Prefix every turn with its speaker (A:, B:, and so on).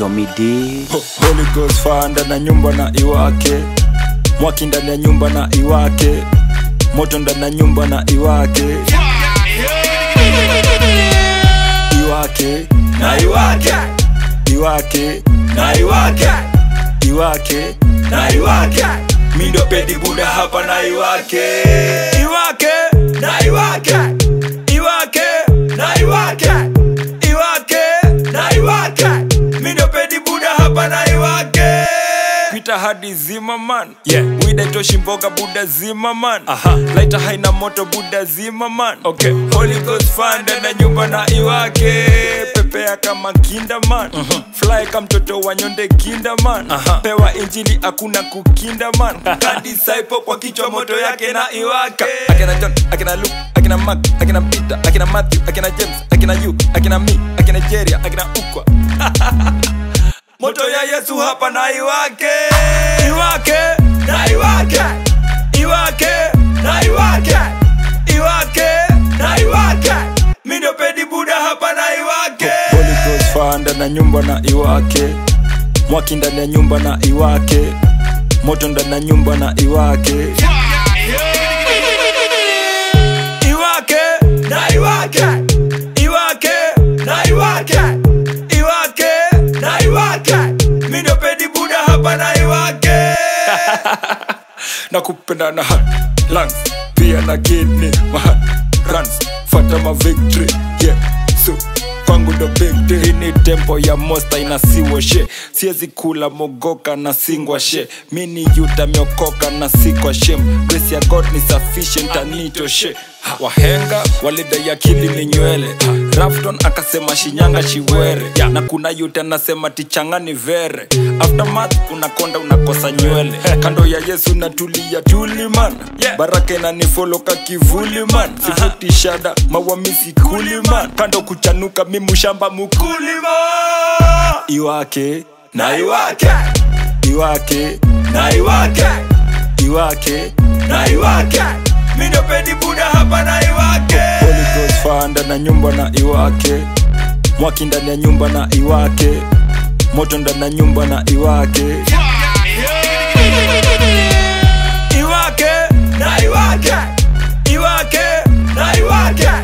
A: Tomidi
B: Ho- Holy Ghost fire ndani ya nyumba na iwake mwaki ndani ya nyumba na iwake moto ndani ya nyumba na iwake iwake na iwake iwake na iwake iwake na iwake mindo pedi buda hapa na iwake iwake na iwake iwake na iwake iwake na iwake mindo pedi buda hapa na iwake pita hadi zima man yeah. wida itoshi mboga buda zima man Aha. laita haina moto buda zima man okay. Holy Ghost fanda na nyumba na iwake pepea kama kinda man uh-huh. fly kama mtoto wa nyonde kinda man uh-huh. pewa injili hakuna kukinda man kadisaipo kwa kichwa moto yake na iwake akina John akina Luke akina Mark akina Peter akina Matthew akina James akina you akina me akina Jeria akina ukwa moto ya yesu hapa na iwake iwake na iwake iwake na iwake iwake na iwake midopedi buda hapa na iwake Holy Ghost fire ndani ya nyumba na iwake mwaki ndani ya nyumba na iwake moto ndani ya nyumba na iwake iwake na iwake iwake na iwake iwake na iwake midopedi buda hapa na iwake na kupenda na heart lungs pia na kidney my heart runs fata ma victory yeah so kwangu ndo big day Hii ni tempo ya mosta inasiwa she siezi kula mogoka na singwa she mini yuta miokoka na sikwa shem grace ya god ni sufficient anito she Ha, wahenga walidai akili ni nywele Ha, rafton akasema shinyanga chiwere ya, na kuna yute anasema tichanga ni vere aftermath unakonda unakosa nywele kando ya yesu natulia tuliman baraka inanifoloka kivuli man sivuti shada mawamisi kuliman kando kuchanuka mimushamba mukulima iwake na iwake iwake na iwake iwake na iwake midopedi buda hapa na iwake Holy Ghost fire ndani ya nyumba na iwake mwaki ndani ya nyumba na iwake moto ndani ya nyumba na iwake iwake na iwake iwake na iwake